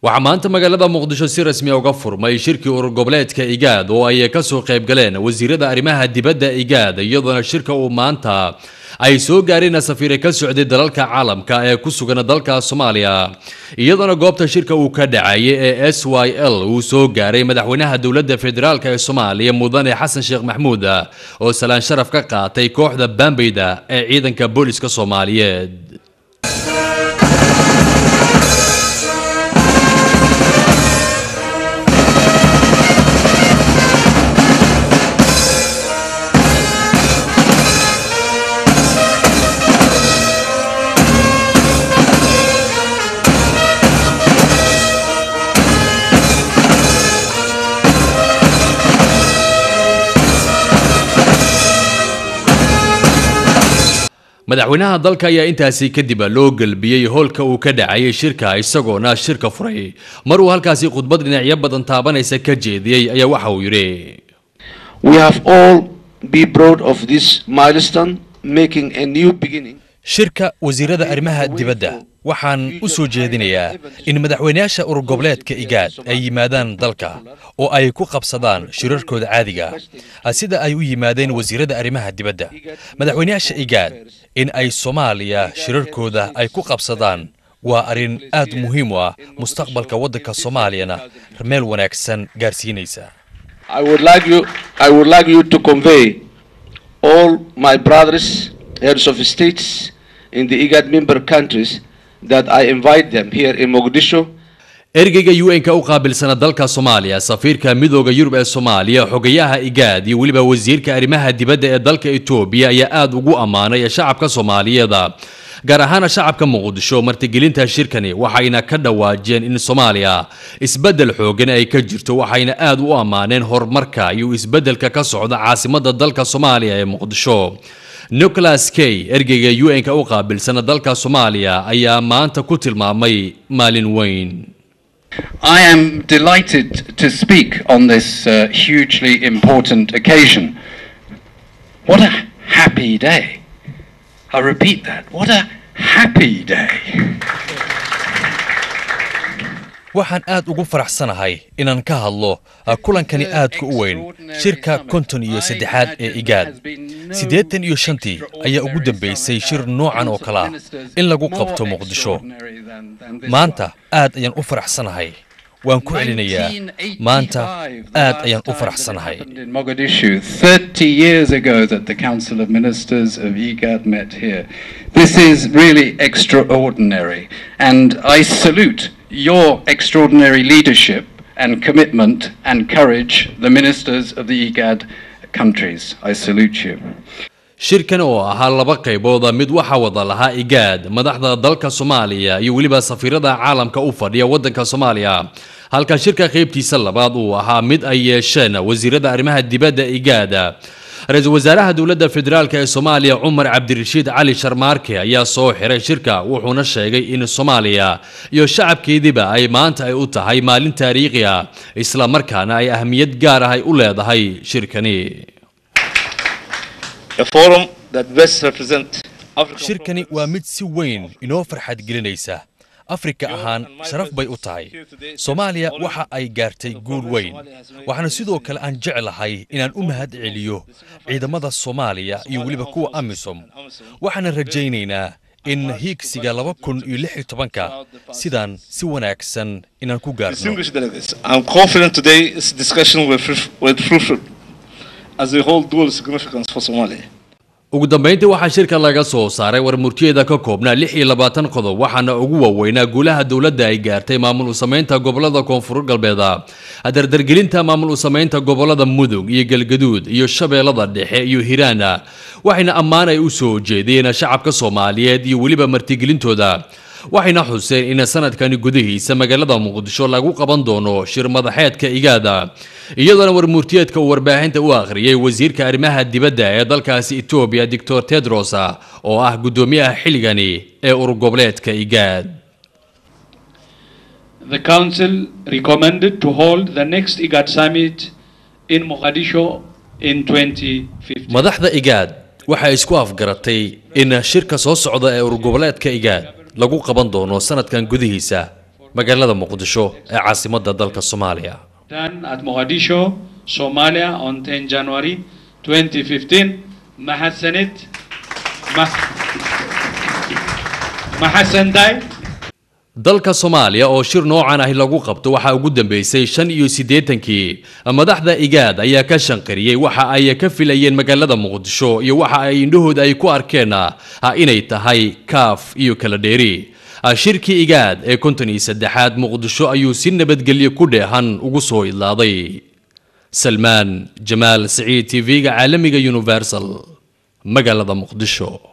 waxaa maanta magaalada muqdisho si rasmi uga furmay shirkii urur goboleedka igaad oo ay kasoo qayb galeen wasiirada arrimaha dibadda igaad iyadoona shirka uu maanta ay soo gaareen safiire ka socday dalalka caalamka ee ku sugan dalka soomaaliya iyadoona goobta shirka uu ka dhacayay ee s y l uu soo gaaray madaxweynaha dowladda federaalk ee soomaaliya mudane xasan sheekh maxmuud oo salaan sharaf ka qaatay kooxda bambeyda ee ciidanka booliska soomaaliyeed madaxweynaha dalka ayaa intaasi kadib loo gelbiyey hoolka uu ka dhacayay shirka isagoona shirka furay mar uu halkaasi khudbad dhinacyo badan taabanaysa ka jeediyey ayaa waxa uu yidhi We have all be proud of this milestone, making a new beginning. shirka wasiirada arrimaha dibadda waxaan u soo jeedinayaa in madaxweynayaasha urur goboleedka igaad ay yimaadaan dalka oo ay ku qabsadaan shirarkooda caadiga ah sida ay u yimaadeen wasiirada arrimaha dibadda madaxweynayaasha igaad in ay soomaaliya shirarkooda ay ku qabsadaan waa arrin aad muhiim u ah mustaqbalka waddanka soomaaliyana meel wanaagsan gaarsiinaysa I would like you, I would like you to convey all my brothers, heads of states in the IGAD member countries that I invite them here in Mogadishu ergeyga un-ka u qaabilsana dalka soomaaliya safiirka midooda yurub ee soomaaliya xogayaha igaad iyo weliba wasiirka arrimaha dibadda ee dalka etoobiya ayaa aada ugu ammaanay shacabka soomaaliyeed gaar ahaan shacabka muqdisho martigelinta shirkani waxayna ka dhawaajiyeen in soomaaliya isbeddel xoogan ay ka jirto waxayna aada u ammaaneen horumarka iyo isbeddelka ka socda caasimada dalka soomaaliya ee muqdisho nicholas kay ergeyga un-ka u qaabilsana dalka soomaaliya ayaa maanta ku tilmaamay maalin weyn I am delighted to speak on this uh, hugely important occasion. What a happy day. I repeat that. What a happy day. waxaan aad ugu faraxsanahay inaan ka hadlo kulankani aadka u weyn shirka konton iyo saddexaad ee igaad siddeetan iyo shantii ayaa ugu dambaysay shir noocan oo kale ah in lagu qabto muqdisho maanta aad ayaan u faraxsanahay waan ku celinayaa maanta aad ayaan u faraxsanahay in Mogadishu 30 years ago that the Council of Ministers of IGAD met here. This is really extraordinary and I salute your extraordinary leadership and commitment and courage, the ministers of the IGAD countries. I salute you. shirkan oo ahaa laba qaybooda mid waxaa wada lahaa igaad madaxda dalka soomaaliya iyo weliba safiirada caalamka u fadhiya waddanka soomaaliya halka shirka qaybtiisa labaad uu ahaa mid ay yeesheen wasiirada arrimaha dibadda igaad ra-iisul wasaaraha dowladda federaalk ee soomaaliya cumar cabdirashiid cali sharmaarke ayaa soo xiray shirka wuxuuna sheegay in soomaaliya iyo shacabkeediba ay maanta ay u tahay maalin taariikhi ah isla markaana ay ahmiyad gaar ah ay u leedahay shirkani a forum that best represents African shirkani waa mid si weyn inoo farxad gelinaysa afrika ahaan sharaf bay u tahay soomaaliya waxa ay gaartay guul weyn waxaana sidoo kale aan jeclahay inaan u mahad celiyo ciidamada soomaaliya iyo weliba kuwa amisom waxaana rajaynaynaa in hiigsiga laba kun iyo lix iyo tobanka sidaan si wanaagsan inaan ku gaarno distinguished delegates. I'm confident today's discussion will, fruit- will fruitful as they hold dual significance for Somalia. ugu dambeyntii waxaa shirka laga soo saaray war murtiyeeda ka koobnaa lix iyo labaatan qodob waxaana ugu waaweynaa guulaha dowladda ay gaartay maamul u samaynta gobolada koonfur galbeeda dardargelinta maamul u samaynta gobolada mudug iyo galgaduud iyo shabeellada dhexe iyo hiraana waxayna ammaan ay u soo jeedeen shacabka soomaaliyeed iyo weliba martigelintooda waxayna xuseen in sanadkani gudihiisa magaalada muqdisho lagu qaban doono shir madaxeedka igaada iyadoona warmurtiyeedka uu warbaahinta u akhriyey wasiirka arrimaha dibadda ee dalkaasi etoobiya doctor tedros oo ah guddoomiyaha xilligani ee urur goboleedka igaad The Council recommended to hold the next IGAD summit in Mogadishu in 2015. madaxda igaad waxay isku afgaratay in shirka soo socda ee urur goboleedka igaad lagu qaban doono sanadkan gudihiisa magaalada muqdisho ee caasimadda dalka soomaaliya done at Mogadishu, Somalia on 10 January 2015. Mahassanit. Ma- Mahasandai. dalka soomaaliya oo shir noocan ahi lagu qabto waxaa ugu dambeysay shan iyo siddeetankii madaxda igaad ayaa ka shanqariyey waxa ay ka filayeen magaalada muqdisho iyo waxa ay indhahooda ay ku arkeen ah inay tahay kaaf iyo kala dheeri shirkii igaad ee konton iyo saddexaad muqdisho ayuu si nabadgelyo ku dheehan ugu soo idlaaday salmaan jamaal siciid tv-ga caalamiga universal magaalada muqdisho